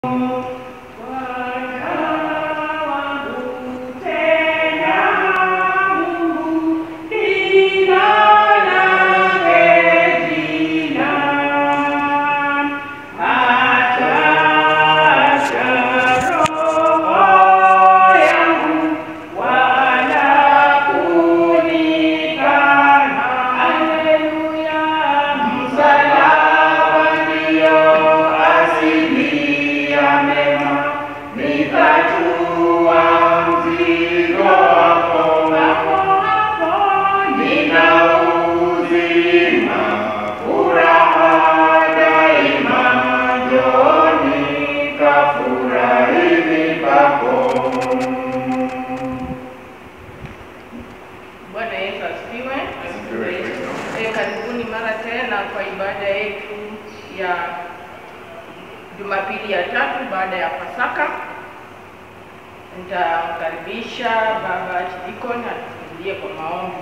Bwana Yesu asifiwe. Asifiwe Kristo. Eh, karibuni mara tena kwa ibada yetu ya Jumapili ya tatu baada ya Pasaka. Nitamkaribisha Baba Chidikon atufungulie kwa maombi.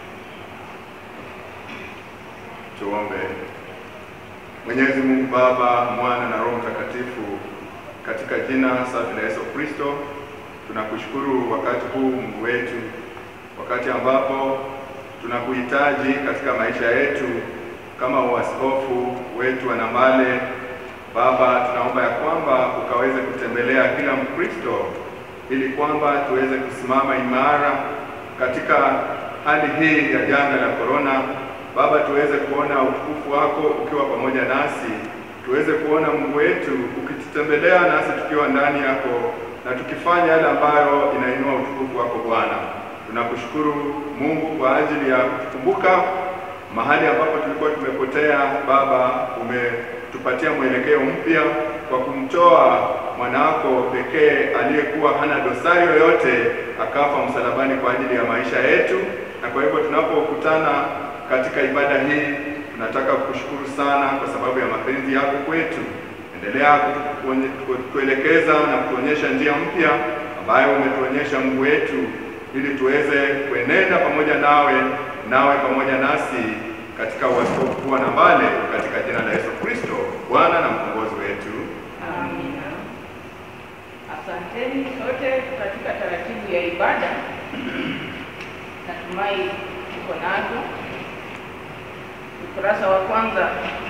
Tuombe. Mwenyezi Mungu Baba, Mwana na Roho Mtakatifu, katika jina safi la Yesu Kristo, tunakushukuru wakati huu Mungu wetu, wakati ambapo tunakuhitaji katika maisha yetu kama uaskofu wetu wa Namale. Baba, tunaomba ya kwamba ukaweze kutembelea kila Mkristo ili kwamba tuweze kusimama imara katika hali hii ya janga la korona. Baba, tuweze kuona utukufu wako ukiwa pamoja nasi, tuweze kuona Mungu wetu ukitutembelea nasi tukiwa ndani yako na tukifanya yale ambayo inainua utukufu wako Bwana. Tunakushukuru Mungu kwa ajili ya kutukumbuka mahali ambapo tulikuwa tumepotea. Baba, umetupatia mwelekeo mpya kwa kumtoa mwanawako pekee aliyekuwa hana dosari yoyote, akafa msalabani kwa ajili ya maisha yetu. Na kwa hivyo tunapokutana katika ibada hii, tunataka kukushukuru sana kwa sababu ya mapenzi yako kwetu. Endelea kutuonye- kutuelekeza na kutuonyesha njia mpya ambayo umetuonyesha Mungu wetu, ili tuweze kuenenda pamoja nawe, nawe pamoja nasi katika uaskofu wa Nambale, katika jina la Yesu Kristo, Bwana na mkombozi wetu. Amina. Asanteni sote katika taratibu ya ibada. Natumai tuko nazo. Ukurasa wa kwanza,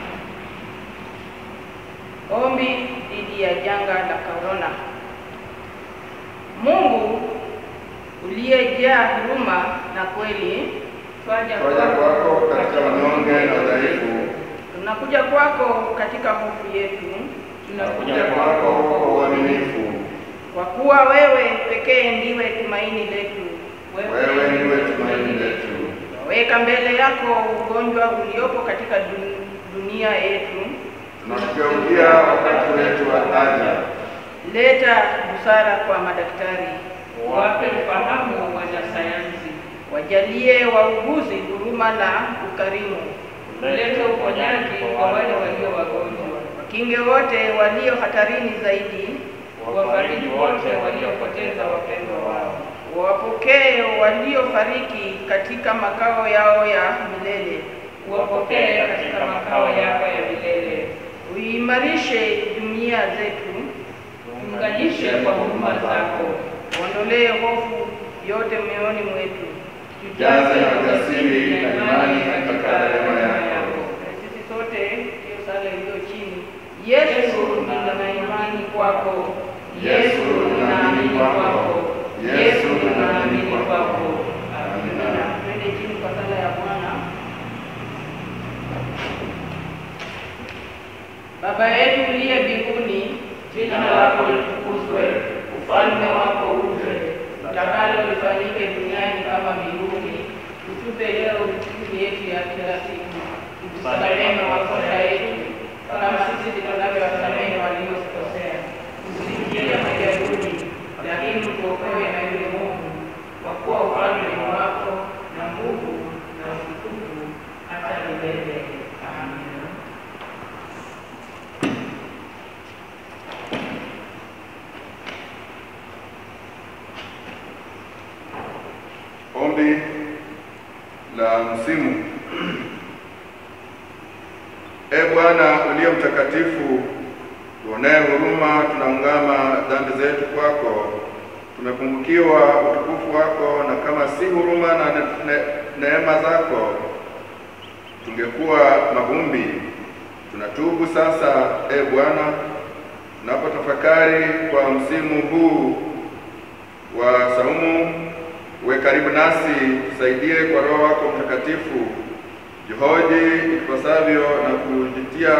ombi dhidi ya janga la korona. Mungu uliyejaa huruma na kweli, twaja Twaja kwako katika unyonge na udhaifu, tunakuja kwako katika hofu yetu, tunakuja kwako kwa uaminifu. kwa kuwa wewe pekee ndiwe tumaini letu. Wewe ndiwe tumaini letu. Weka mbele yako ugonjwa uliopo katika dun- dunia yetu. Tunakugeukia wakati wetu wa haja. Leta busara kwa madaktari, Wape ufahamu wanasayansi, wajalie wauguzi huruma na ukarimu, ulete uponyaji kwa wale walio wagonjwa, wakinge wote walio hatarini zaidi, wafariji wote waliopoteza wapendwa wao, wapokee waliofariki katika makao yao ya milele, wapokee katika makao yako ya milele, uimarishe jumuiya zetu, tuunganishe kwa huruma zako, uondolee hofu yote mioyoni mwetu. Tujaze na ujasiri na imani katika rehema yako. Na sisi sote hiyo sala iliyo chini. Yesu, nina imani kwako. Yesu, ninaamini kwako. Yesu, ninaamini kwako. Amina. Amina. Twende chini kwa sala ya Bwana. Baba yetu uliye mbinguni, jina lako litukuzwe, ufalme wako uje, utakalo lifanyike duniani kama mbinguni. Utupe leo riziki yetu ya kila siku, utusamehe makosa yetu kama sisi tunavyowasamehe waliotukosea, usiingie majaribuni, lakini utuokoe na yule Mungu, kwa kuwa ufalme ni wako na nguvu na utukufu hata milele. Amina. Ombi la msimu. E Bwana uliye mtakatifu, Tuonee huruma, tunaungama dhambi zetu kwako. Tumepungukiwa utukufu wako, na kama si huruma na ne ne neema zako tungekuwa mavumbi. Tunatubu sasa, e Bwana, tunapotafakari kwa msimu huu wa saumu. Uwe karibu nasi, tusaidie kwa Roho wako Mtakatifu, jihoji ipasavyo na kujitia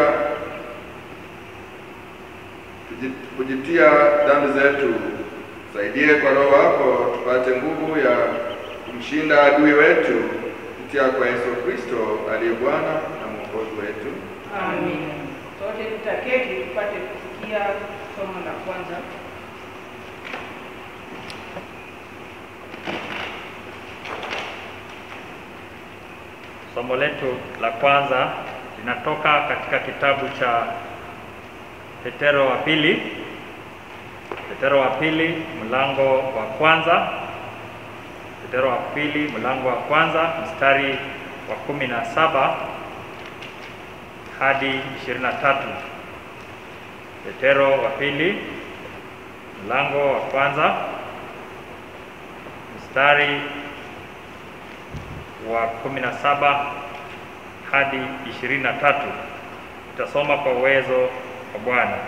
tuji- kujitia dhambi zetu. Tusaidie kwa Roho wako tupate nguvu ya kumshinda adui wetu kupitia kwa Yesu Kristo aliye Bwana na Mwokozi wetu. Amen. Sote tutaketi tupate kusikia somo la kwanza. Somo letu la kwanza linatoka katika kitabu cha Petero wa pili, Petero wa pili mlango wa kwanza, Petero wa pili mlango wa kwanza mstari wa kumi na saba hadi ishirini na tatu. Petero wa pili mlango wa kwanza mstari wa kumi na saba hadi ishirini na tatu. Tutasoma kwa uwezo wa Bwana.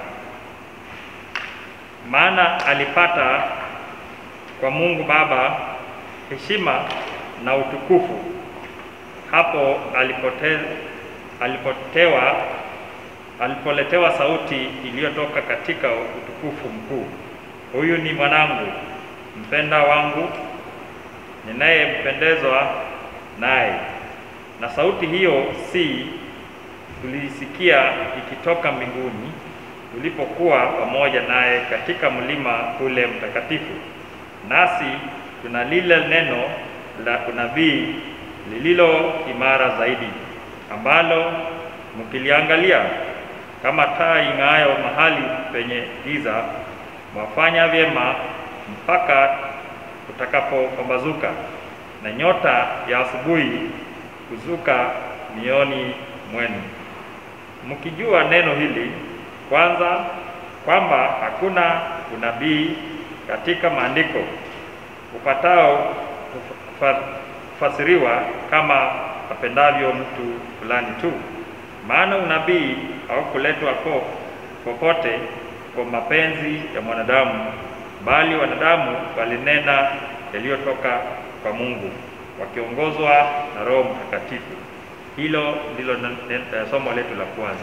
Maana alipata kwa Mungu Baba heshima na utukufu hapo alipote, alipotewa alipoletewa sauti iliyotoka katika utukufu mkuu, huyu ni mwanangu mpenda wangu ninayempendezwa naye. Na sauti hiyo si tuliisikia ikitoka mbinguni tulipokuwa pamoja naye katika mlima ule mtakatifu. Nasi tuna lile neno la unabii lililo imara zaidi, ambalo mkiliangalia kama taa ing'aayo mahali penye giza, mwafanya vyema mpaka utakapopambazuka na nyota ya asubuhi kuzuka mioni mwenu, mkijua neno hili kwanza, kwamba hakuna unabii katika maandiko upatao kufa- kufasiriwa kama apendavyo mtu fulani tu, maana unabii haukuletwa po popote kwa mapenzi ya mwanadamu, bali wanadamu walinena yaliyotoka kwa Mungu wakiongozwa na Roho Mtakatifu. Hilo ndilo na- ne- somo letu la kwanza.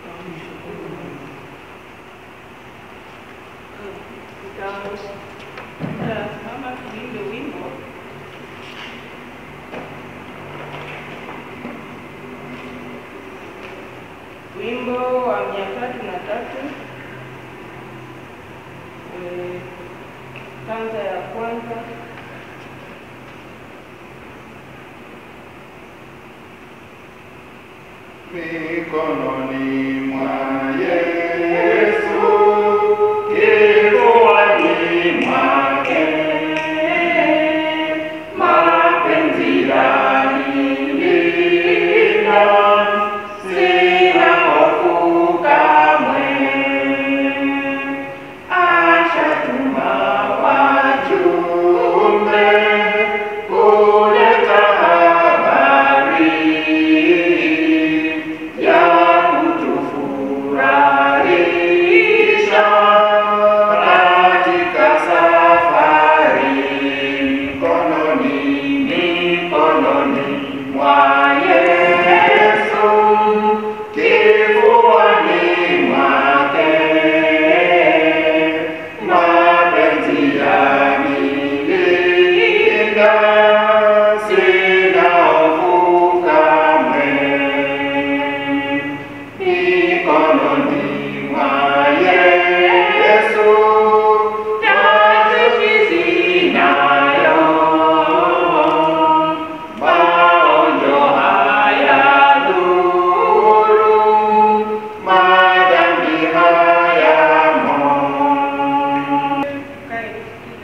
Tutasimama tuimbe wimbo wimbo wa mia tatu na tatu Eh, stanza ya kwanza Mikononi mwa Yesu, kifuani mwake, mapenzi yanilinda, sina hofu kamwe. Ashatuma wajumbe kuleta habari ya kutufurahisha katika safari. Mikononi, mikononi mwa Yesu, kifuani mwake, mapenzi yanilinda, sina hofu kamwe mikononi mwa Yesu, taasisi zinayo maonjo haya dhuru, madhambi hayamo. Tukae tusikize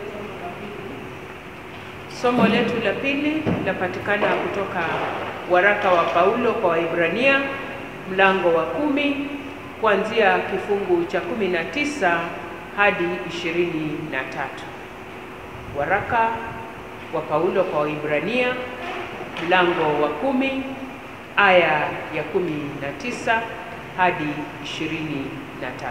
somo la pili. Somo letu la pili linapatikana kutoka waraka wa Paulo kwa Waibrania mlango wa kumi kuanzia kifungu cha 19 hadi 23. Waraka wa Paulo kwa Waibrania mlango wa kumi aya ya 19 hadi 23.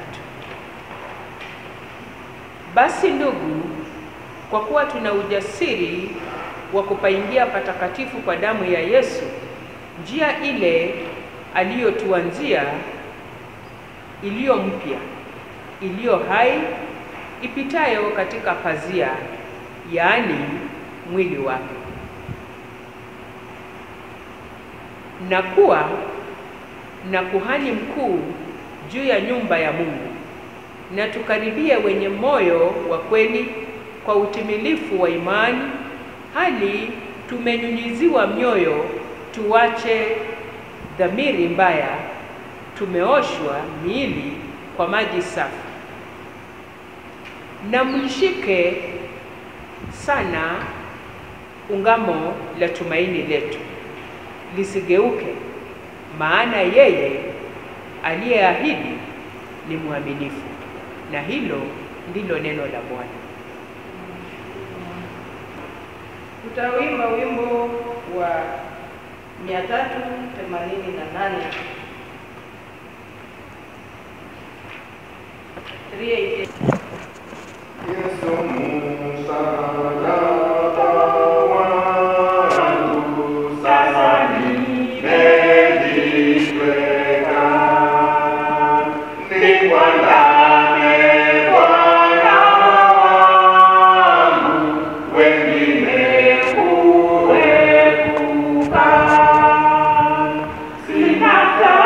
Basi ndugu, kwa kuwa tuna ujasiri wa kupaingia patakatifu kwa damu ya Yesu, njia ile aliyotuanzia, iliyo mpya, iliyo hai, ipitayo katika pazia, yaani mwili wake, na kuwa na kuhani mkuu juu ya nyumba ya Mungu, na tukaribie wenye moyo wa kweli kwa utimilifu wa imani, hali tumenyunyiziwa mioyo, tuwache dhamiri mbaya, tumeoshwa miili kwa maji safi. Na mlishike sana ungamo la tumaini letu lisigeuke, maana yeye aliyeahidi ni mwaminifu. Na hilo ndilo neno la Bwana. Tutawimba wimbo wa 388 388. Yesu msalaba wangu, sasa nimejitweka. Nikwandame Bwana wangu, wengine kuepuka. Sina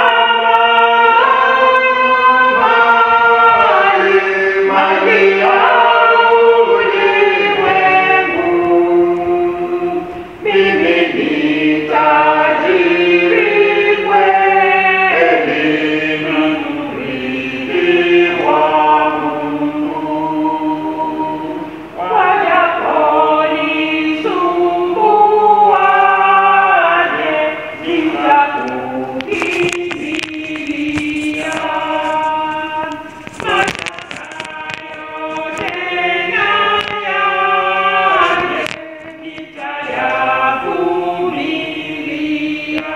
tamani mali ya ulimwengu. Mimi ni tajiri kweli, mrithi wa Mungu. Wajaponisumbuaje, nitakukimbilia. Mashaka yote na yaje, nitayavumilia.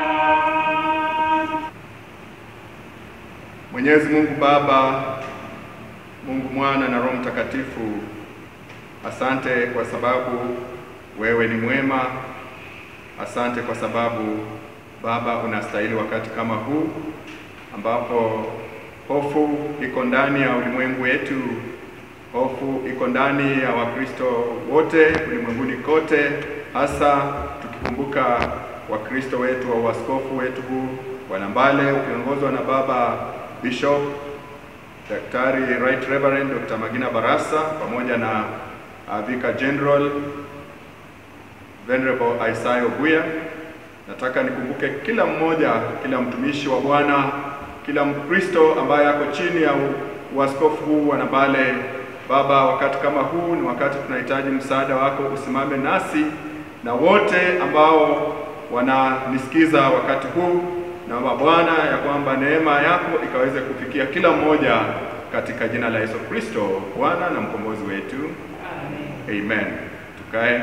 Mwenyezi Mungu Baba, Mungu Mwana na Roho Mtakatifu, asante kwa sababu wewe ni mwema. Asante kwa sababu Baba unastahili wakati kama huu ambapo hofu iko ndani ya ulimwengu wetu, hofu iko ndani ya Wakristo wote ulimwenguni kote, hasa tukikumbuka Wakristo wetu wa uaskofu wetu huu Bwana Mbale ukiongozwa na Baba Bishop Daktari Right Reverend Dr. Magina Barasa pamoja na uh, Vicar General Venerable Isaiah Obuya. Nataka nikumbuke kila mmoja, kila mtumishi wa Bwana, kila Mkristo ambaye ako chini ya u- uaskofu huu wa Nambale. Baba, wakati kama huu ni wakati tunahitaji msaada wako, usimame nasi na wote ambao wananisikiza wakati huu. Naomba Bwana ya kwamba neema yako ikaweze kufikia kila mmoja katika jina la Yesu Kristo, Bwana na mkombozi wetu. Amen. Tukae.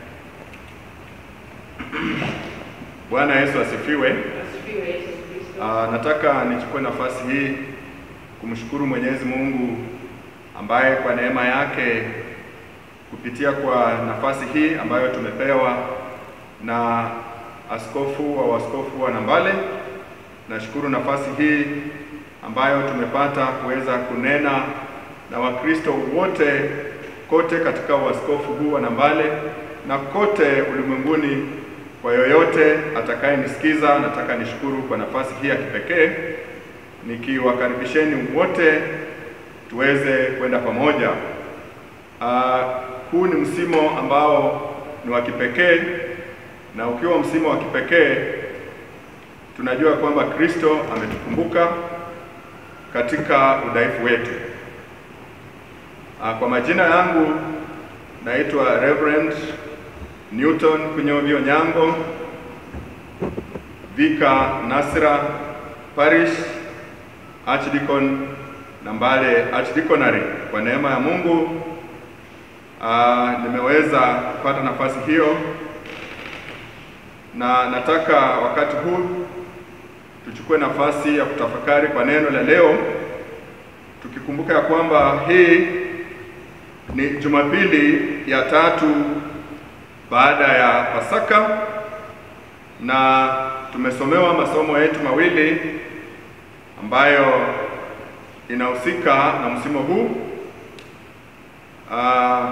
Bwana Yesu asifiwe. Asifiwe Yesu Kristo. Ah, nataka nichukue nafasi hii kumshukuru Mwenyezi Mungu ambaye kwa neema yake kupitia kwa nafasi hii ambayo tumepewa na askofu wa waskofu wa Nambale, nashukuru nafasi hii ambayo tumepata kuweza kunena na Wakristo wote kote katika uaskofu huu wa Nambale na kote ulimwenguni. Kwa yoyote atakayenisikiza, nataka nishukuru kwa nafasi hii ya kipekee, nikiwakaribisheni wote tuweze kwenda pamoja. Ah, huu ni msimo ambao ni wa kipekee, na ukiwa msimo wa kipekee, tunajua kwamba Kristo ametukumbuka katika udhaifu wetu. Ah, kwa majina yangu naitwa Reverend Newton Kunyovyo Nyango, Vika Nasra Parish Archdeacon Nambale Archdeaconry. Kwa neema ya Mungu ah, nimeweza kupata nafasi hiyo, na nataka wakati huu tuchukue nafasi ya kutafakari kwa neno la leo, tukikumbuka ya kwamba hii ni Jumapili ya tatu baada ya Pasaka na tumesomewa masomo yetu mawili ambayo inahusika na msimu huu. Ah,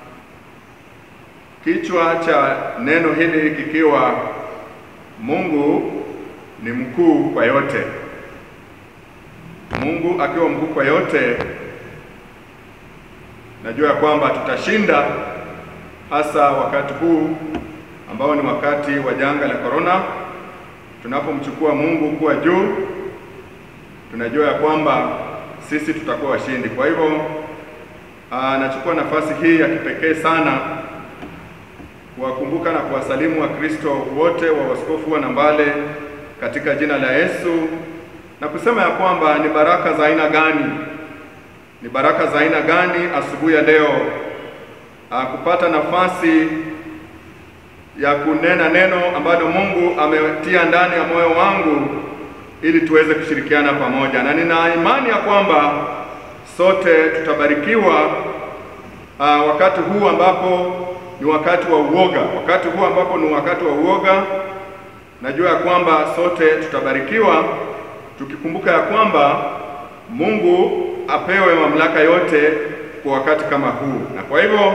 kichwa cha neno hili kikiwa Mungu ni mkuu kwa yote. Mungu akiwa mkuu kwa yote, najua ya kwamba tutashinda, hasa wakati huu ambao ni wakati wa janga la korona. Tunapomchukua Mungu kuwa juu, tunajua ya kwamba sisi tutakuwa washindi. Kwa hivyo aa, nachukua nafasi hii ya kipekee sana kuwakumbuka na kuwasalimu Wakristo wote wa Waskofu wa Nambale katika jina la Yesu na kusema ya kwamba ni baraka za aina gani, ni baraka za aina gani asubuhi ya leo aa, kupata nafasi ya kunena neno ambalo Mungu ametia ndani ya moyo wangu ili tuweze kushirikiana pamoja, na nina imani ya kwamba sote tutabarikiwa uh, wakati huu ambapo ni wakati wa uoga, wakati huu ambapo ni wakati wa uoga. Najua ya kwamba sote tutabarikiwa tukikumbuka ya kwamba Mungu apewe mamlaka yote kwa wakati kama huu, na kwa hivyo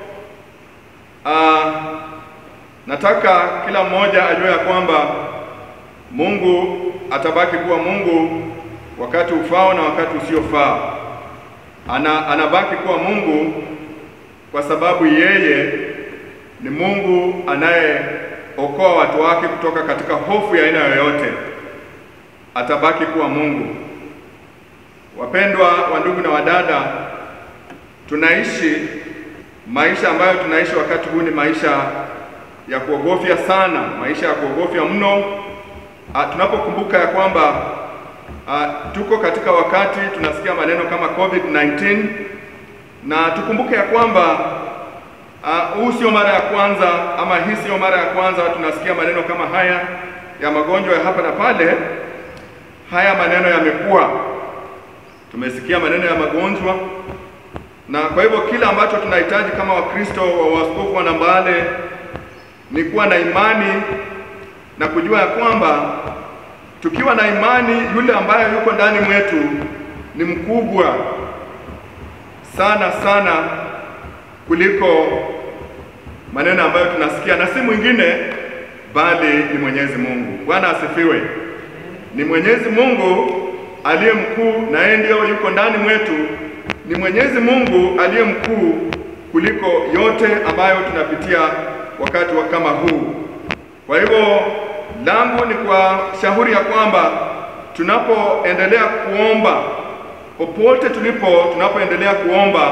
uh, nataka kila mmoja ajue ya kwamba Mungu atabaki kuwa Mungu wakati ufao na wakati usiofaa. Ana, anabaki kuwa Mungu kwa sababu yeye ni Mungu anayeokoa watu wake kutoka katika hofu ya aina yoyote. Atabaki kuwa Mungu. Wapendwa wa ndugu na wadada, tunaishi maisha ambayo tunaishi wakati huu ni maisha ya kuogofya sana, maisha ya kuogofya mno. A, tunapokumbuka ya kwamba a, tuko katika wakati tunasikia maneno kama COVID-19 na tukumbuke ya kwamba huu sio mara ya kwanza ama hii sio mara ya kwanza tunasikia maneno kama haya ya magonjwa ya hapa na pale. Haya maneno yamekuwa, tumesikia maneno ya magonjwa, na kwa hivyo kila ambacho tunahitaji kama Wakristo wa Waskofu wa Nambale ni kuwa na imani na kujua ya kwamba tukiwa na imani, yule ambaye yuko ndani mwetu ni mkubwa sana sana kuliko maneno ambayo tunasikia, na si mwingine bali ni Mwenyezi Mungu. Bwana asifiwe. Ni Mwenyezi Mungu aliye mkuu, na yeye ndiyo yuko ndani mwetu. Ni Mwenyezi Mungu aliye mkuu kuliko yote ambayo tunapitia wakati wa kama huu. Kwa hivyo langu ni kwa shauri ya kwamba tunapoendelea kuomba, popote tulipo, tunapoendelea kuomba,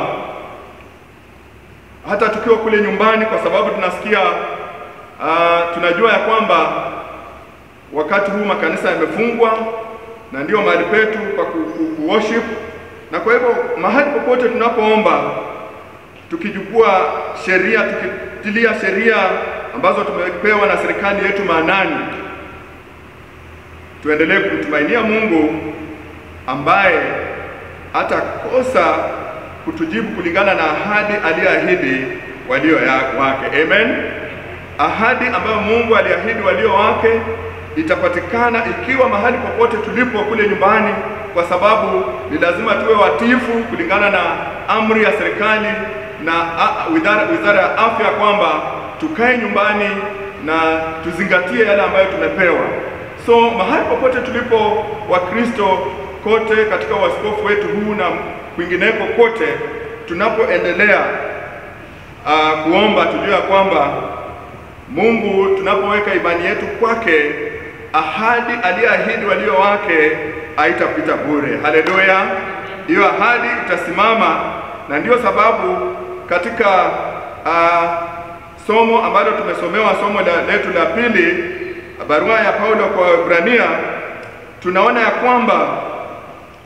hata tukiwa kule nyumbani, kwa sababu tunasikia uh, tunajua ya kwamba wakati huu makanisa yamefungwa na ndio mahali petu pa ku, ku, ku worship, na kwa hivyo mahali popote tunapoomba tukijukua sheria tukitilia sheria ambazo tumepewa na serikali yetu maanani, tuendelee kumtumainia Mungu ambaye hatakosa kutujibu kulingana na ahadi aliyoahidi walio wake. Amen. Ahadi ambayo Mungu aliahidi walio wake itapatikana ikiwa mahali popote tulipo kule nyumbani, kwa sababu ni lazima tuwe watifu kulingana na amri ya serikali na wizara ya afya kwamba tukae nyumbani na tuzingatie yale ambayo tumepewa. So mahali popote tulipo Wakristo kote katika waskofu wetu huu na kwingineko kote, tunapoendelea uh, kuomba tujue ya kwamba Mungu, tunapoweka imani yetu kwake, ahadi aliyoahidi walio wake haitapita bure. Haleluya! Hiyo ahadi itasimama, na ndiyo sababu katika uh, somo ambalo tumesomewa somo la, letu la pili, barua ya Paulo kwa Waebrania, tunaona ya kwamba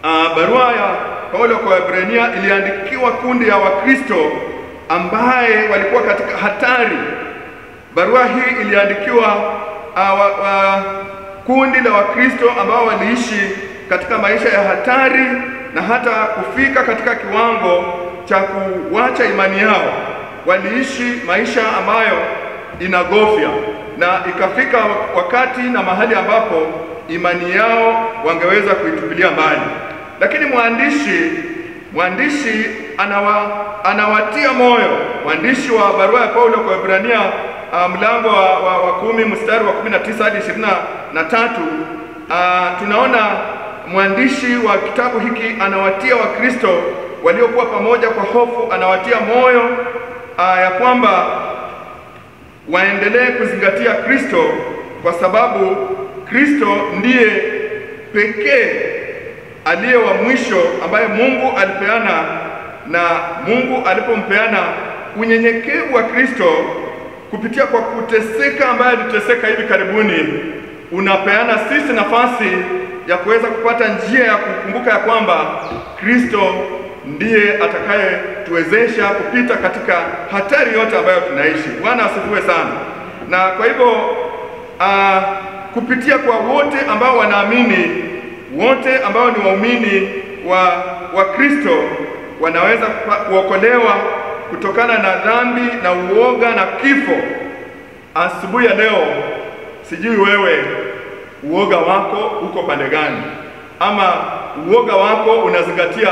uh, barua ya Paulo kwa Waebrania iliandikiwa kundi ya Wakristo ambaye walikuwa katika hatari. Barua hii iliandikiwa uh, wa, wa, kundi la Wakristo ambao waliishi katika maisha ya hatari na hata kufika katika kiwango cha kuwacha imani yao. Waliishi maisha ambayo inagofya na ikafika wakati na mahali ambapo imani yao wangeweza kuitupilia mbali, lakini mwandishi mwandishi anawa, anawatia moyo. Mwandishi wa barua ya Paulo kwa Ibrania uh, mlango wa, wa, wa kumi mstari wa 19 hadi ishirini na tatu uh, tunaona mwandishi wa kitabu hiki anawatia Wakristo waliokuwa pamoja kwa hofu, anawatia moyo uh, ya kwamba waendelee kuzingatia Kristo kwa sababu Kristo ndiye pekee aliye wa mwisho ambaye Mungu alipeana, na Mungu alipompeana unyenyekevu wa Kristo kupitia kwa kuteseka, ambaye aliteseka hivi karibuni, unapeana sisi nafasi ya kuweza kupata njia ya kukumbuka ya kwamba Kristo ndiye atakayetuwezesha kupita katika hatari yote ambayo tunaishi. Bwana asifiwe sana. Na kwa hivyo uh, kupitia kwa wote ambao wanaamini, wote ambao ni waumini wa wa Kristo wanaweza kuokolewa kutokana na dhambi na uoga na kifo. Asubuhi ya leo, sijui wewe uoga wako uko pande gani, ama uoga wako unazingatia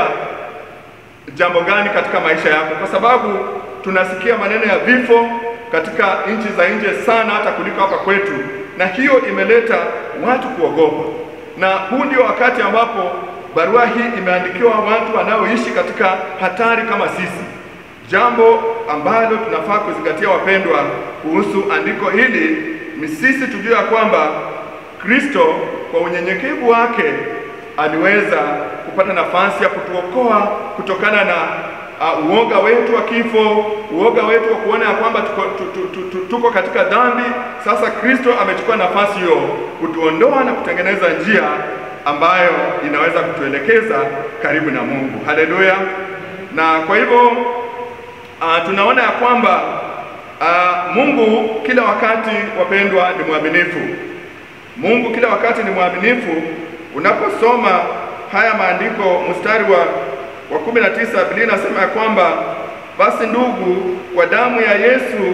jambo gani katika maisha yako, kwa sababu tunasikia maneno ya vifo katika nchi za nje sana hata kuliko hapa kwetu, na hiyo imeleta watu kuogopa, na huu ndio wakati ambapo barua hii imeandikiwa watu wanaoishi katika hatari kama sisi, jambo ambalo tunafaa kuzingatia, wapendwa, kuhusu andiko hili ni sisi tujue ya kwamba Kristo kwa unyenyekevu wake aliweza kupata nafasi ya kutuokoa kutokana na uh, uoga wetu wa kifo, uoga wetu wa kuona ya kwamba tuko, tuko, tuko, tuko katika dhambi. Sasa Kristo amechukua nafasi hiyo kutuondoa na kutengeneza njia ambayo inaweza kutuelekeza karibu na Mungu. Haleluya! Na kwa hivyo uh, tunaona ya kwamba uh, Mungu kila wakati, wapendwa, ni mwaminifu. Mungu kila wakati ni mwaminifu. Unaposoma haya maandiko mstari wa wa kumi na tisa Biblia inasema ya kwamba basi ndugu, kwa damu ya Yesu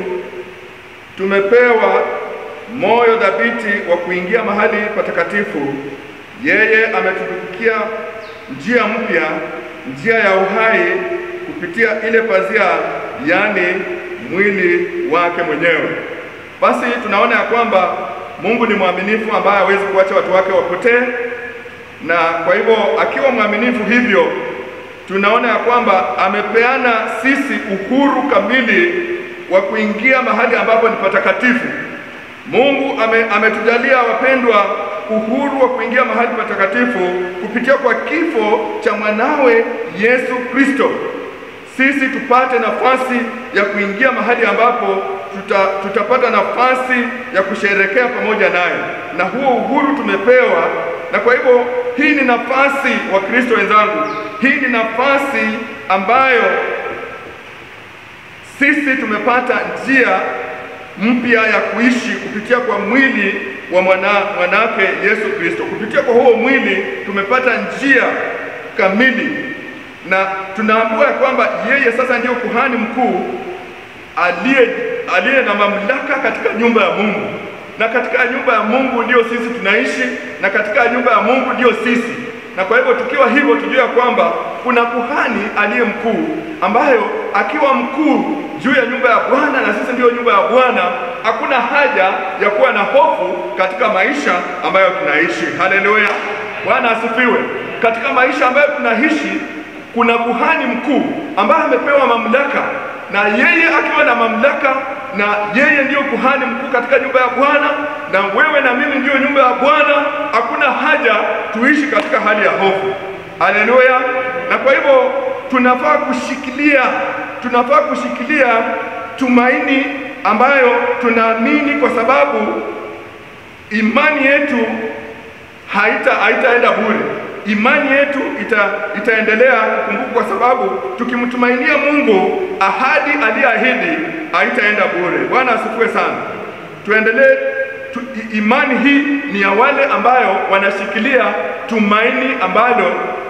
tumepewa moyo dhabiti wa kuingia mahali patakatifu. Yeye ametutukia njia mpya, njia ya uhai kupitia ile pazia, yaani mwili wake mwenyewe. Basi tunaona ya kwamba Mungu ni mwaminifu ambaye hawezi kuacha watu wake wapotee, na kwa hivyo akiwa mwaminifu hivyo tunaona ya kwamba amepeana sisi uhuru kamili wa kuingia mahali ambapo ni patakatifu. Mungu ame, ametujalia wapendwa, uhuru wa kuingia mahali patakatifu kupitia kwa kifo cha mwanawe Yesu Kristo. Sisi tupate nafasi ya kuingia mahali ambapo tuta, tutapata nafasi ya kusherekea pamoja naye, na huo uhuru tumepewa. Na kwa hivyo hii ni nafasi, wa Kristo wenzangu, hii ni nafasi ambayo sisi tumepata njia mpya ya kuishi kupitia kwa mwili wa mwana, mwanake Yesu Kristo. Kupitia kwa huo mwili tumepata njia kamili, na tunaambiwa ya kwamba yeye sasa ndiyo kuhani mkuu aliye aliye na mamlaka katika nyumba ya Mungu, na katika nyumba ya Mungu ndiyo sisi tunaishi, na katika nyumba ya Mungu ndiyo sisi. Na kwa hivyo tukiwa hivyo, tujue ya kwamba kuna kuhani aliye mkuu, ambayo akiwa mkuu juu ya nyumba ya Bwana na sisi ndiyo nyumba ya Bwana, hakuna haja ya kuwa na hofu katika maisha ambayo tunaishi. Haleluya, Bwana asifiwe. Katika maisha ambayo tunaishi kuna kuhani mkuu ambaye amepewa mamlaka, na yeye akiwa na mamlaka, na yeye ndiyo kuhani mkuu katika nyumba ya Bwana, na wewe na mimi ndiyo nyumba ya Bwana. Hakuna haja tuishi katika hali ya hofu. Haleluya! Na kwa hivyo tunafaa kushikilia, tunafaa kushikilia tumaini ambayo tunaamini, kwa sababu imani yetu haita haitaenda bure. imani yetu ita, itaendelea kukumbuka, kwa sababu tukimtumainia Mungu, ahadi aliyeahidi haitaenda bure. Bwana asifiwe sana. Tuendelee tu, i- imani hii ni ya wale ambayo wanashikilia tumaini ambalo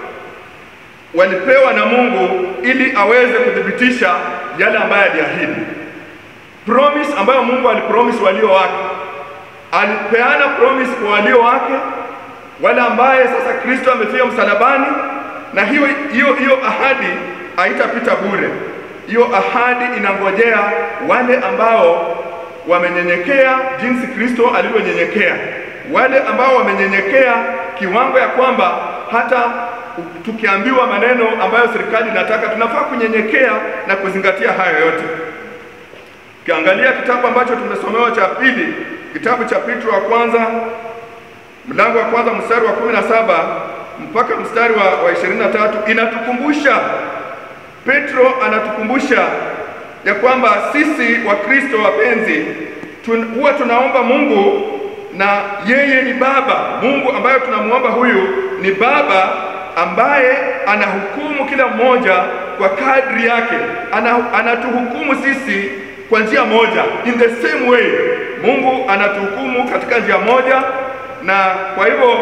walipewa na Mungu ili aweze kuthibitisha yale ambayo aliahidi. Promise ambayo Mungu alipromise walio wake, alipeana promise kwa walio wake, wale ambaye sasa Kristo amefia msalabani, na hiyo hiyo hiyo ahadi haitapita bure. Hiyo ahadi inangojea wale ambao wamenyenyekea jinsi Kristo alivyonyenyekea, wale ambao wamenyenyekea kiwango ya kwamba hata tukiambiwa maneno ambayo serikali inataka, tunafaa kunyenyekea na kuzingatia hayo yote. Ukiangalia kitabu ambacho tumesomewa cha pili, kitabu cha Petro wa kwanza mlango wa kwanza mstari wa kumi na saba mpaka mstari wa, wa ishirini na tatu inatukumbusha Petro anatukumbusha ya kwamba sisi Wakristo wapenzi tun, huwa tunaomba Mungu na yeye ni Baba. Mungu ambaye tunamwomba huyu ni Baba ambaye anahukumu kila mmoja kwa kadri yake. Ana, anatuhukumu sisi kwa njia moja, in the same way. Mungu anatuhukumu katika njia moja, na kwa hivyo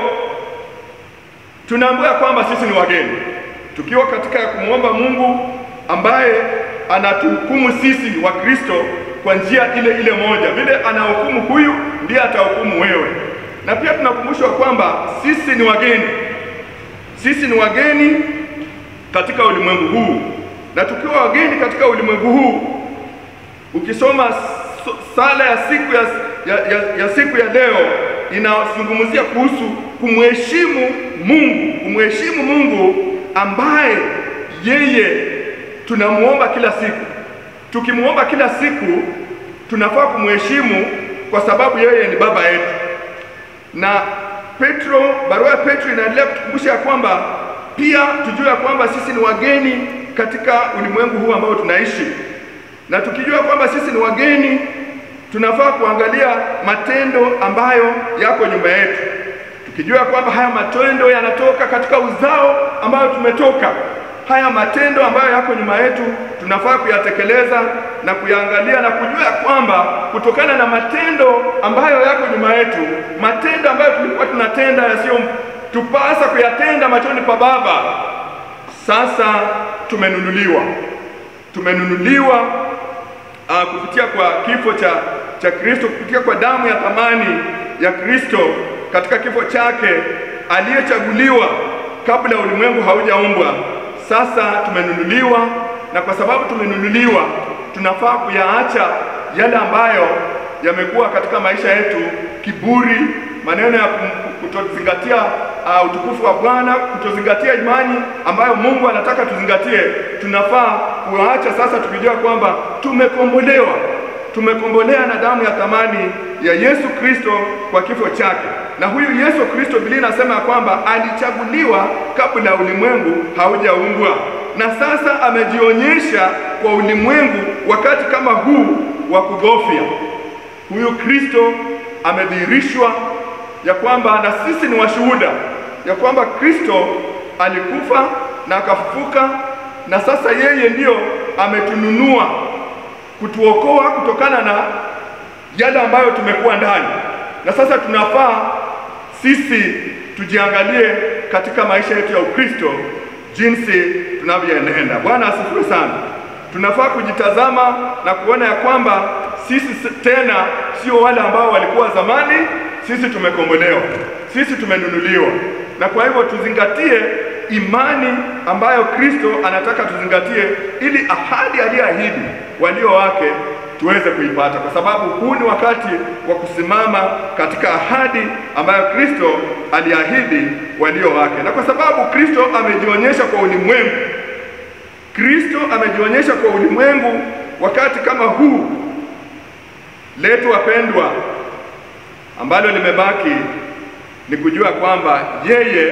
tunaambiwa kwamba sisi ni wageni tukiwa katika kumwomba Mungu ambaye anatuhukumu sisi wa Kristo kwa njia ile ile moja. Vile anahukumu huyu ndiye atahukumu wewe. Na pia tunakumbushwa kwamba sisi ni wageni, sisi ni wageni katika ulimwengu huu, na tukiwa wageni katika ulimwengu huu, ukisoma so- sala ya siku ya, ya, ya, ya siku ya leo inazungumzia kuhusu kumheshimu Mungu, kumheshimu Mungu ambaye yeye tunamuomba kila siku. Tukimuomba kila siku, tunafaa kumheshimu kwa sababu yeye ni baba yetu. Na Petro, barua ya Petro inaendelea kutukumbusha ya kwamba pia tujue ya kwamba sisi ni wageni katika ulimwengu huu ambao tunaishi, na tukijua kwamba sisi ni wageni, tunafaa kuangalia matendo ambayo yako nyuma yetu, tukijua kwamba haya matendo yanatoka katika uzao ambayo tumetoka. Haya matendo ambayo yako nyuma yetu tunafaa kuyatekeleza na kuyaangalia na kujua ya kwamba kutokana na matendo ambayo yako nyuma yetu, matendo ambayo tulikuwa tunatenda yasiyo tupasa kuyatenda machoni pa Baba, sasa tumenunuliwa, tumenunuliwa uh, kupitia kwa kifo cha cha Kristo, kupitia kwa damu ya thamani ya Kristo katika kifo chake, aliyechaguliwa kabla ulimwengu haujaumbwa. Sasa tumenunuliwa, na kwa sababu tumenunuliwa, tunafaa kuyaacha yale ambayo yamekuwa katika maisha yetu, kiburi, maneno ya kum- kutozingatia uh, utukufu wa Bwana, kutozingatia imani ambayo Mungu anataka tuzingatie. Tunafaa kuacha sasa, tukijua kwamba tumekombolewa, tumekombolea na damu ya thamani ya Yesu Kristo kwa kifo chake. Na huyu Yesu Kristo, Biblia inasema ya kwamba alichaguliwa kabla ulimwengu haujaumbwa, na sasa amejionyesha kwa ulimwengu wakati kama huu wa kugofya. Huyu Kristo amedhihirishwa ya kwamba na sisi ni washuhuda ya kwamba Kristo alikufa na akafufuka, na sasa yeye ndiyo ametununua kutuokoa kutokana na yale ambayo tumekuwa ndani, na sasa tunafaa sisi tujiangalie katika maisha yetu ya Ukristo jinsi tunavyoenenda. Bwana asifiwe sana. Tunafaa kujitazama na kuona ya kwamba sisi s- tena sio wale ambao walikuwa zamani. Sisi tumekombolewa, sisi tumenunuliwa, na kwa hivyo tuzingatie imani ambayo Kristo anataka tuzingatie, ili ahadi aliyoahidi walio wake tuweze kuipata, kwa sababu huu ni wakati wa kusimama katika ahadi ambayo Kristo aliahidi walio wake, na kwa sababu Kristo amejionyesha kwa ulimwengu Kristo amejionyesha kwa ulimwengu wakati kama huu letu wapendwa, ambalo limebaki ni kujua kwamba yeye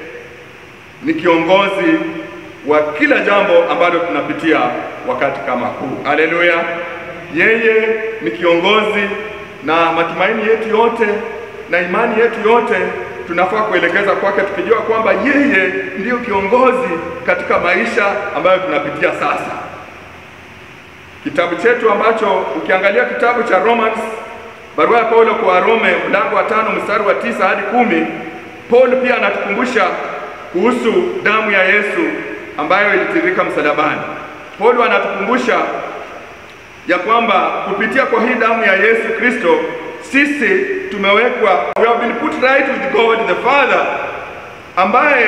ni kiongozi wa kila jambo ambalo tunapitia wakati kama huu. Haleluya! Yeye ni kiongozi, na matumaini yetu yote na imani yetu yote tunafaa kuelekeza kwake, tukijua kwamba yeye ndiyo kiongozi katika maisha ambayo tunapitia sasa. Kitabu chetu ambacho ukiangalia kitabu cha Romans, barua ya Paulo kwa Warome mlango wa tano mstari wa tisa hadi kumi, Paul pia anatukumbusha kuhusu damu ya Yesu ambayo ilitiririka msalabani. Paulo anatukumbusha ya kwamba kupitia kwa hii damu ya Yesu Kristo sisi tumewekwa, we have been put right with God the Father, ambaye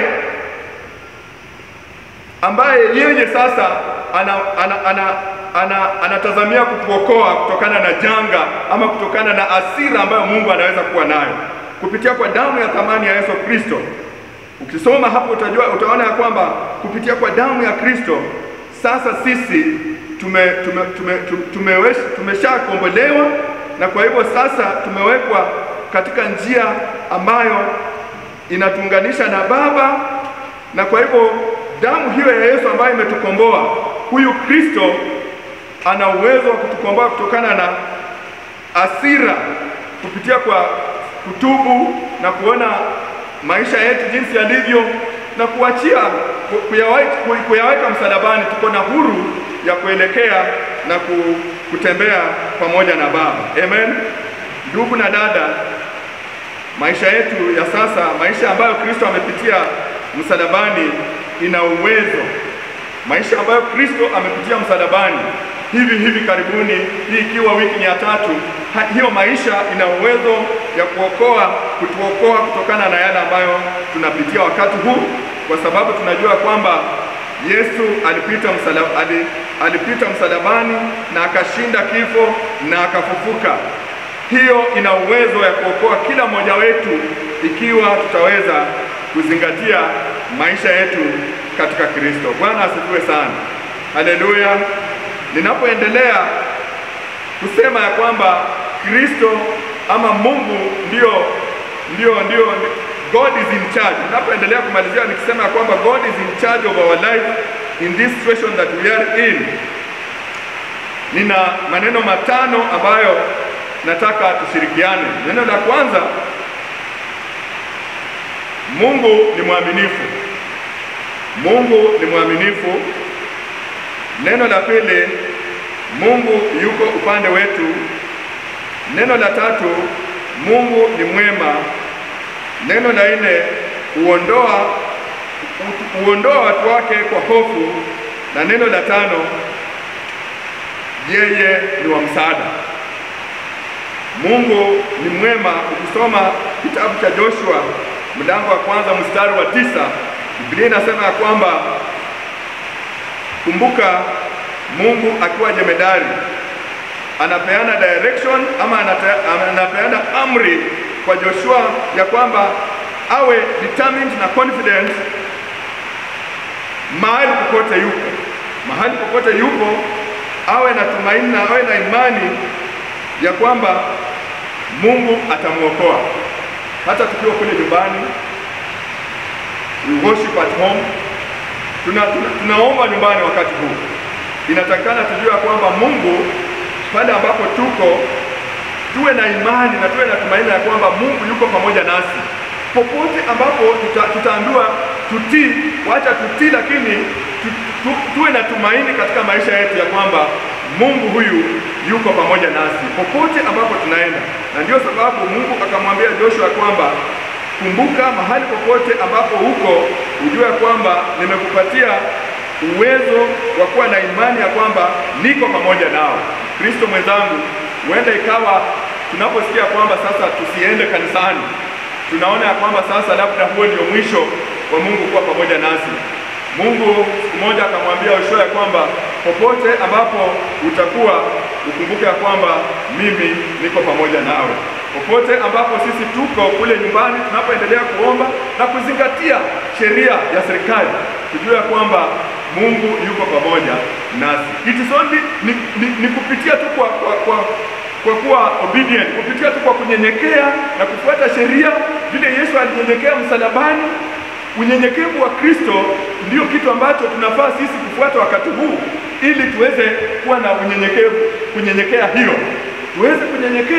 ambaye yeye sasa ana, ana, ana, ana, anatazamia kutuokoa kutokana na janga ama kutokana na asira ambayo Mungu anaweza kuwa nayo kupitia kwa damu ya thamani ya Yesu Kristo. Ukisoma hapo utajua, utaona ya kwamba kupitia kwa damu ya Kristo sasa sisi tume, tume, tume, tume, tumeshakombolewa na kwa hivyo sasa tumewekwa katika njia ambayo inatuunganisha na Baba, na kwa hivyo damu hiyo ya Yesu ambayo imetukomboa, huyu Kristo ana uwezo wa kutukomboa kutokana na asira kupitia kwa kutubu na kuona maisha yetu jinsi yalivyo na kuachia kuyaweka, kuyaweka msalabani. Tuko na huru ya kuelekea na kutembea pamoja na Baba. Amen. Ndugu na dada, maisha yetu ya sasa, maisha ambayo Kristo amepitia msalabani ina uwezo. Maisha ambayo Kristo amepitia msalabani hivi hivi karibuni, hii ikiwa wiki ya tatu, hiyo maisha ina uwezo ya kuokoa, kutuokoa kutokana na yale ambayo tunapitia wakati huu, kwa sababu tunajua kwamba Yesu alipita msalab, alipita msalabani na akashinda kifo na akafufuka. Hiyo ina uwezo ya kuokoa kila mmoja wetu ikiwa tutaweza kuzingatia maisha yetu katika Kristo. Bwana asifiwe sana, haleluya. Ninapoendelea kusema ya kwamba Kristo ama Mungu ndio ndio ndio God is in charge. Ninapoendelea kumalizia nikisema ya kwamba God is in charge of our life in this situation that we are in. Nina maneno matano ambayo nataka tushirikiane. Neno la kwanza, Mungu ni mwaminifu. Mungu ni mwaminifu. Neno la pili, Mungu yuko upande wetu. Neno la tatu, Mungu ni mwema. Neno la nne, huondoa huondoa watu wake kwa hofu, na neno la tano, yeye ni wa msaada. Mungu ni mwema. Ukisoma kitabu cha Joshua mlango wa kwanza mstari wa tisa Biblia inasema ya kwamba kumbuka, Mungu akiwa jemedari anapeana direction ama anate, anapeana amri kwa Joshua ya kwamba awe determined na confident mahali popote yupo, mahali popote yupo, awe na tumaini na awe na imani ya kwamba Mungu atamwokoa. Hata tukiwa kule nyumbani, we worship at home, tuna, tuna, tunaomba nyumbani. Wakati huu inatakikana tujue kwamba Mungu pale ambapo tuko tuwe na imani na tuwe na tumaini ya kwamba Mungu yuko pamoja nasi popote ambapo tuta, tutaambiwa tutii, wacha tutii, lakini tu, tu, tuwe na tumaini katika maisha yetu ya kwamba Mungu huyu yuko pamoja nasi popote ambapo tunaenda, na ndio sababu Mungu akamwambia Joshua kwamba kumbuka, mahali popote ambapo uko, ujue kwamba nimekupatia uwezo wa kuwa na imani ya kwamba niko pamoja nao. Kristo mwenzangu, huenda ikawa tunaposikia kwamba sasa tusiende kanisani, tunaona ya kwamba sasa labda huo ndio mwisho wa Mungu kuwa pamoja nasi. Mungu siku moja akamwambia Yoshua ya kwamba popote ambapo utakuwa ukumbuke ya kwamba mimi niko pamoja nawe. Popote ambapo sisi tuko kule nyumbani, tunapoendelea kuomba na kuzingatia sheria ya serikali, tujue ya kwamba Mungu yuko pamoja nasi. It is only ni, ni, ni kupitia tu kwa, kwa, kwa kwa kuwa obedient, kupitia tu kwa kunyenyekea na kufuata sheria vile Yesu alinyenyekea msalabani. Unyenyekevu wa Kristo ndio kitu ambacho tunafaa sisi kufuata wakati huu, ili tuweze kuwa na unyenyekevu, kunyenyekea hiyo, tuweze kunyenyekea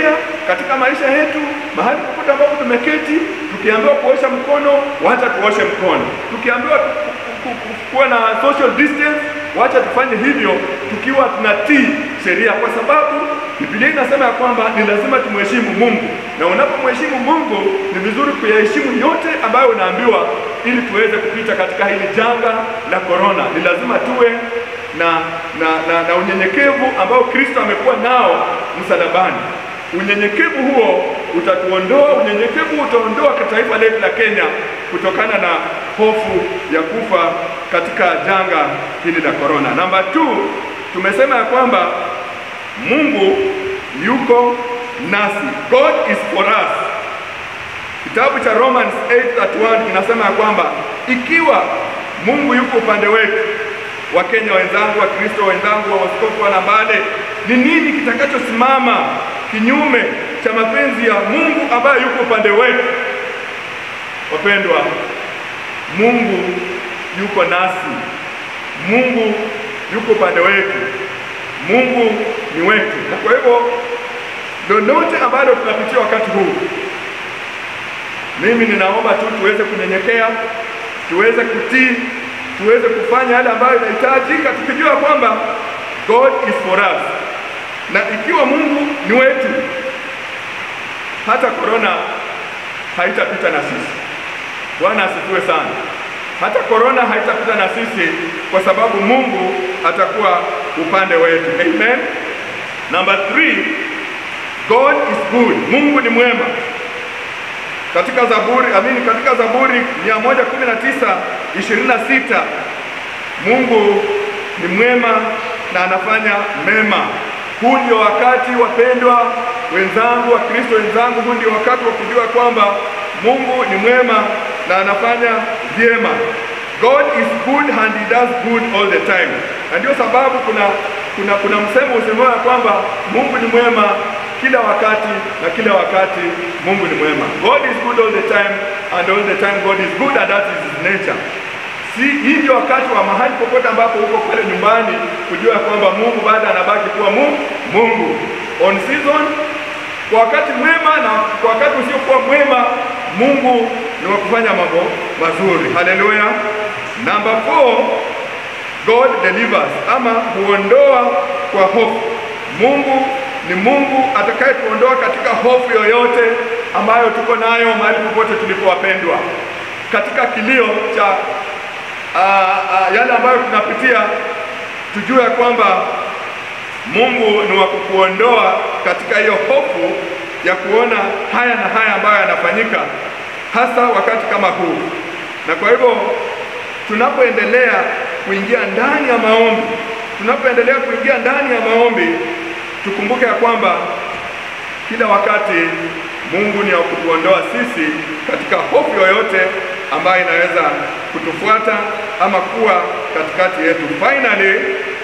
katika maisha yetu, mahali popote ambapo tumeketi, tukiambiwa kuosha mkono, wacha tuoshe mkono. Tukiambiwa ku- ku- ku- kuwa na social distance, wacha tufanye hivyo tukiwa tunatii sheria, kwa sababu Biblia inasema ya kwamba ni lazima tumheshimu Mungu, na unapomheshimu Mungu ni vizuri kuyaheshimu yote ambayo unaambiwa, ili tuweze kupita katika hili janga la korona. Ni lazima tuwe na na, na, na unyenyekevu ambao Kristo amekuwa nao msalabani. Unyenyekevu huo utatuondoa, unyenyekevu utaondoa taifa letu la Kenya kutokana na hofu ya kufa katika janga hili la korona. Namba 2 tumesema ya kwamba Mungu yuko nasi. God is for us. Kitabu cha Romans 8:31 kinasema ya kwamba ikiwa Mungu yuko upande wetu, Wakenya wenzangu, Wakristo wenzangu, wa waskofu wana Mbale, ni nini kitakachosimama kinyume cha mapenzi ya Mungu ambaye yuko upande wetu? Wapendwa, Mungu yuko nasi. Mungu yuko upande wetu. Mungu ni wetu, na kwa hivyo lolote ambalo tunapitia wakati huu, mimi ninaomba tu tuweze kunyenyekea, tuweze kutii, tuweze kufanya yale ambayo inahitajika, tukijua kwamba God is for us, na ikiwa Mungu ni wetu, hata korona haitapita na sisi. Bwana asifiwe sana. Hata korona haitapita na sisi kwa sababu Mungu atakuwa upande wetu. Amen. Number three, God is good. Mungu ni mwema. Katika Zaburi, amini, katika Zaburi 119 26 Mungu ni mwema na anafanya mema. Huu ndio wakati wapendwa wenzangu, wa Kristo wenzangu, huu ndio wakati wa kujua kwamba Mungu ni mwema na anafanya vyema. God is good and he does good all the time. Na ndio sababu kuna kuna kuna msemo usemao ya kwamba Mungu ni mwema kila wakati na kila wakati Mungu ni mwema. God is good all the time and all the time God is good and that is his nature. Si hii ndio wakati wa mahali popote ambapo uko pale nyumbani kujua kwamba Mungu bado anabaki kuwa Mungu, Mungu on season kwa wakati mwema na kwa wakati usiokuwa mwema, Mungu ni wa kufanya mambo mazuri. Haleluya. Number four, God delivers ama huondoa kwa hofu. Mungu ni Mungu atakayetuondoa katika hofu yoyote ambayo tuko nayo mahali popote tulipowapendwa, katika kilio cha ah, ah, yale ambayo tunapitia, tujue ya kwamba Mungu ni wa kukuondoa katika hiyo hofu ya kuona haya na haya ambayo yanafanyika, hasa wakati kama huu. Na kwa hivyo tunapoendelea kuingia ndani ya maombi, tunapoendelea kuingia ndani ya maombi, tukumbuke ya kwamba kila wakati Mungu ni wa kutuondoa sisi katika hofu yoyote ambayo inaweza kutufuata ama kuwa katikati yetu. Finally,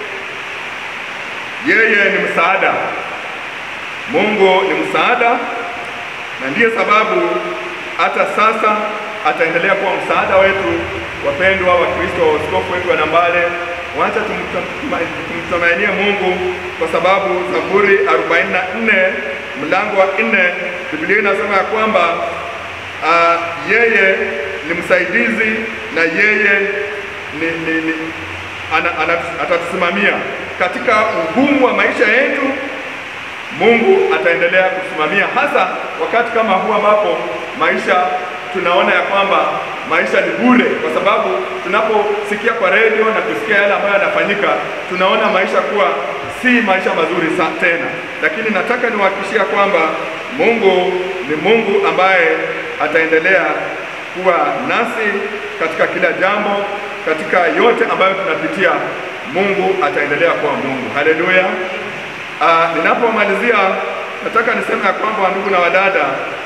yeye ni msaada. Mungu ni msaada, na ndiyo sababu hata sasa ataendelea kuwa msaada wetu. Wapendwa wa Kristo, wa askofu wetu wa Nambale, wacha tumtumainie Mungu kwa sababu Zaburi 44 mlango wa 4 Biblia inasema ya kwamba uh, yeye ni msaidizi na yeye ni, ni, ni, ana, ana, atatusimamia katika ugumu wa maisha yetu. Mungu ataendelea kusimamia, hasa wakati kama huu ambapo maisha tunaona ya kwamba maisha ni bure, kwa sababu tunaposikia kwa redio na kusikia yale ambayo yanafanyika, tunaona maisha kuwa si maisha mazuri sa tena. Lakini nataka niwahakikishia kwamba Mungu ni Mungu ambaye ataendelea kuwa nasi katika kila jambo, katika yote ambayo tunapitia, Mungu ataendelea kuwa Mungu. Haleluya! Uh, ninapomalizia nataka niseme ya kwamba ndugu na wadada,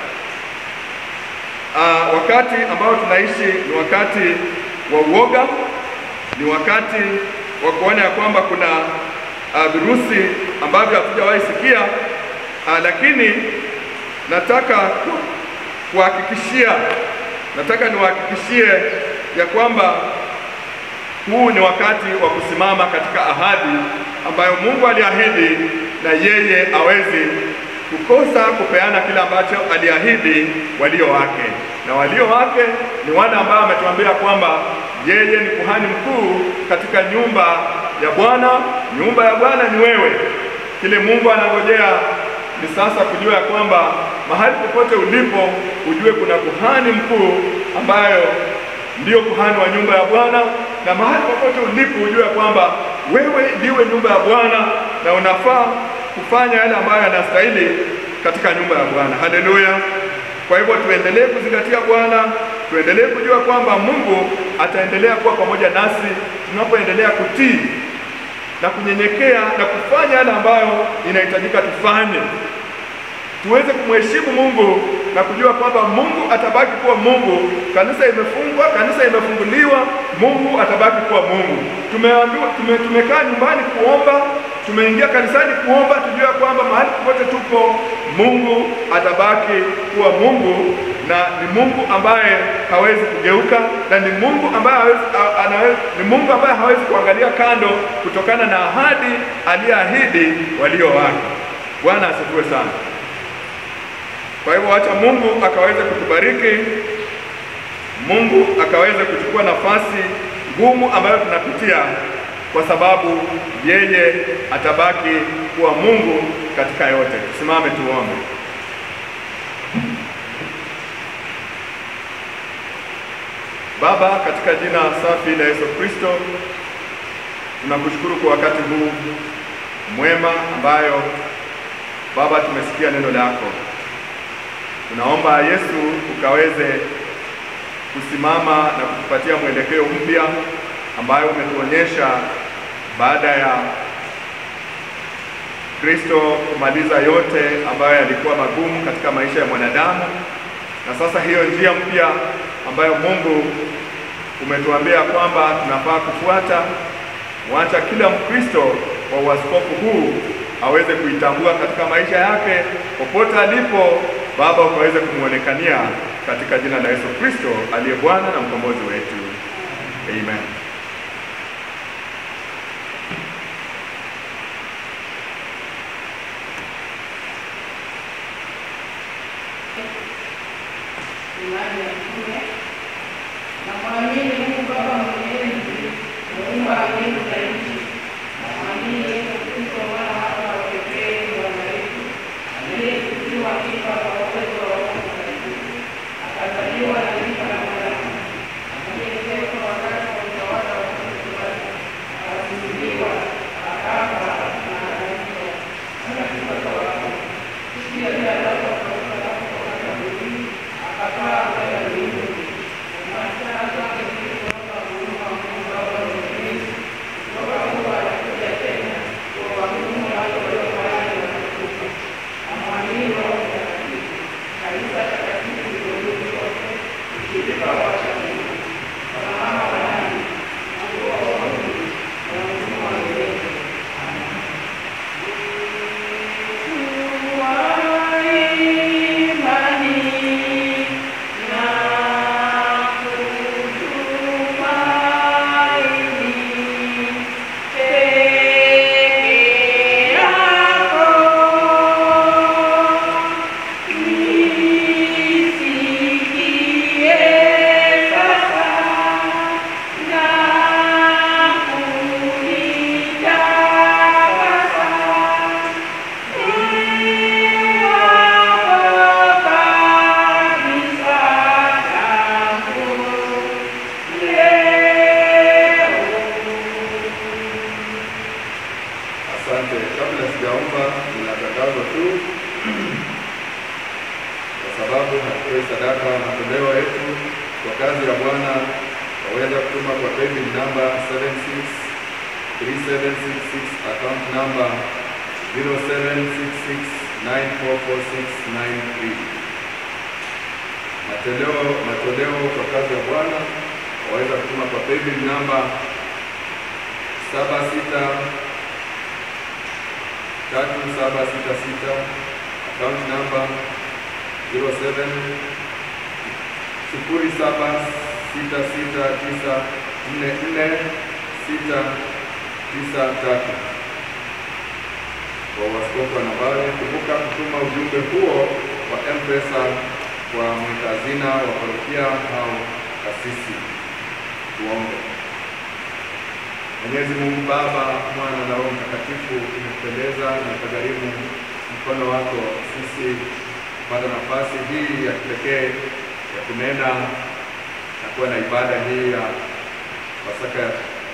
uh, wakati ambao tunaishi ni wakati wa uoga, ni wakati wa kuona ya kwamba kuna uh, virusi ambavyo hatujawahi sikia uh, lakini nataka kuhakikishia, nataka niwahakikishie ya kwamba huu ni wakati wa kusimama katika ahadi ambayo Mungu aliahidi na yeye awezi kukosa kupeana kile ambacho aliahidi walio wake, na walio wake ni wale ambao ametuambia kwamba yeye ni kuhani mkuu katika nyumba ya Bwana. Nyumba ya Bwana ni wewe. Kile Mungu anangojea ni sasa kujua ya kwamba mahali popote ulipo, ujue kuna kuhani mkuu ambayo ndiyo kuhani wa nyumba ya Bwana, na mahali popote ulipo ujue ya kwamba wewe ndiwe nyumba ya Bwana na unafaa kufanya yale ambayo yanastahili katika nyumba ya Bwana. Haleluya! Kwa hivyo tuendelee kuzingatia Bwana, tuendelee kujua kwamba Mungu ataendelea kuwa pamoja nasi tunapoendelea kutii na kunyenyekea na kufanya yale ambayo inahitajika tufanye, tuweze kumheshimu Mungu na kujua kwamba Mungu atabaki kuwa Mungu. Kanisa imefungwa, kanisa imefunguliwa, Mungu atabaki kuwa Mungu. Tumeambiwa tume, tumekaa nyumbani kuomba, tumeingia kanisani kuomba, tujue kwamba mahali popote tupo, Mungu atabaki kuwa Mungu na ni Mungu ambaye hawezi kugeuka na ni Mungu ambaye hawezi, a- anawezi, ni Mungu ambaye hawezi kuangalia kando kutokana na ahadi aliyeahidi walio wake. Bwana asifiwe sana. Kwa hivyo wacha Mungu akaweze kutubariki, Mungu akaweze kuchukua nafasi ngumu ambayo tunapitia, kwa sababu yeye atabaki kuwa Mungu katika yote. Simame tuombe. Baba, katika jina safi la Yesu Kristo, tunakushukuru kwa wakati huu mwema ambayo Baba tumesikia neno lako. Tunaomba Yesu ukaweze kusimama na kutupatia mwelekeo mpya ambayo umetuonyesha baada ya Kristo kumaliza yote ambayo yalikuwa magumu katika maisha ya mwanadamu, na sasa hiyo njia mpya ambayo Mungu umetuambia kwamba tunafaa kufuata, wacha kila Mkristo wa uaskofu huu aweze kuitambua katika maisha yake popote alipo. Baba, ukaweze kumwonekania katika jina la Yesu Kristo aliye Bwana na mkombozi wetu, amen. imani ya mtume na mwamini Mungu Baba Mwenyezi, muumba wa mbingu na nchi, na mwamini Yesu Kristo mwana wake wa pekee Bwana wetu, aliyekuziwa kifa kwa uwezo wa Roho Mtakatifu, akazaliwa na mimba ya mwanadamu, aliyeteswa wakati wa utawala wa Poncio Pilato, akasulubiwa, akafa na akazikwa, akafufuka kwa wafu, siku ya tatu akafufuka kutoka kaburini, akapaa kwenda mbinguni. Umaskini wake Kristo hapa huruma wa Mungu Baba Mwenyezi, kutoka huko atakuja tena kuwahukumu wale walio hai na watakufa. Namwamini Roho Mtakatifu, kanisa takatifu ulimwenguni kote, ushirika wa watakatifu, msamaha wa dhambi, Mungu wa wokovu na uzima wa milele. Asante. Kabla sijaomba, nina tangazo tu, kwa sababu hatutoi sadaka na matoleo yetu kwa kazi ya Bwana, waweza kutuma kwa paybill namba 763766 account number 0766944693. Matoleo matoleo kwa kazi ya Bwana waweza kutuma kwa paybill namba saba sita tatu saba sita sita account number 07 sifuri saba sita sita tisa nne nne sita tisa tatu kwa waskofu wa Nambale. Kumbuka kumbuka kutuma ujumbe huo wa M-Pesa kwa mkazina wa parokia au kasisi. Tuombe. Mwenyezi Mungu Baba, Mwana na Roho Mtakatifu, imependeza na ikagharimu mkono wako sisi kupata nafasi hii ya kipekee ya kunena na kuwa na ibada hii ya Pasaka,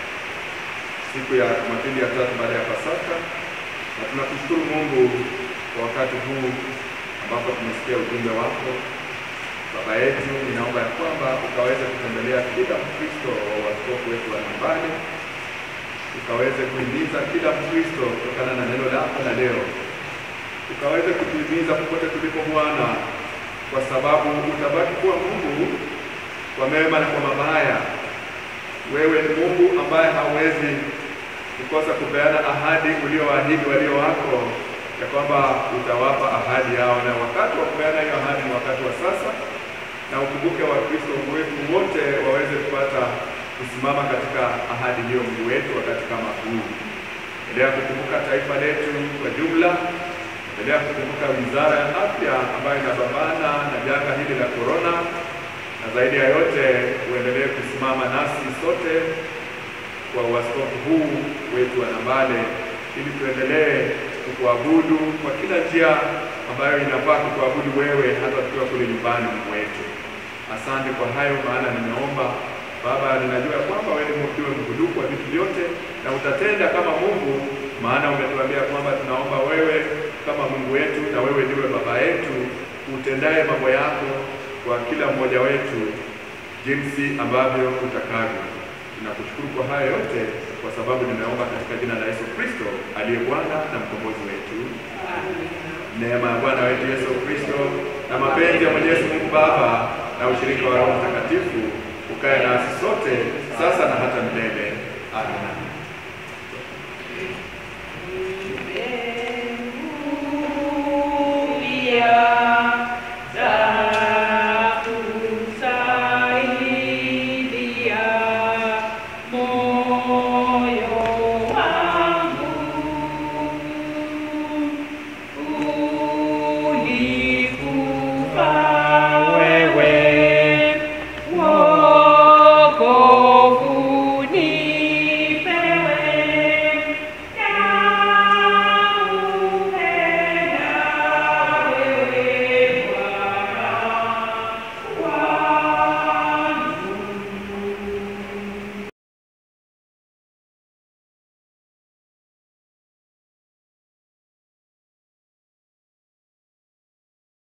siku ya Jumapili ya tatu baada ya Pasaka, na tunakushukuru Mungu kwa wakati huu ambapo tumesikia ujumbe wako. Baba yetu, ninaomba ya kwamba ukaweze kutembelea kila Mkristo wa waskofu wetu wa nyumbani, ukaweze kuhimiza kila Mkristo kutokana na neno lako la leo, ukaweze kutuhimiza popote tulipo Bwana, kwa sababu utabaki kuwa Mungu kwa mema na kwa mabaya. Wewe ni Mungu ambaye hauwezi kukosa kupeana ahadi ulioahidi walio wako ya kwamba utawapa ahadi yao, na wakati wa kupeana hiyo ahadi ni wakati wa sasa, na ukumbuke Wakristo wetu wote waweze kupata kusimama katika ahadi hiyo, Mungu wetu, wakati kama huu. Endelea kukumbuka taifa letu kwa jumla, endelea kukumbuka wizara ya afya ambayo inapambana na janga hili la korona, na zaidi ya yote uendelee kusimama nasi sote kwa uaskofu huu wetu wa Nambale ili tuendelee kukuabudu kwa kila njia ambayo inafaa kukuabudu wewe, hata tukiwa kule nyumbani mwetu. Asante kwa hayo, maana nimeomba Baba, ninajua kwamba wewe ndiwe mhudumu wa vitu vyote na utatenda kama Mungu, maana umetuambia kwamba tunaomba wewe kama Mungu wetu, na wewe ndiwe Baba yetu utendaye mambo yako kwa kila mmoja wetu jinsi ambavyo utakavyo. Ninakushukuru kwa haya yote kwa sababu nimeomba katika jina la Yesu Kristo aliye Bwana na mkombozi wetu. Neema ya Bwana wetu Yesu Kristo na mapenzi ya Mwenyezi Mungu Baba na ushirika wa Roho Mtakatifu ukae nasi sote sasa na hata milele. Amina.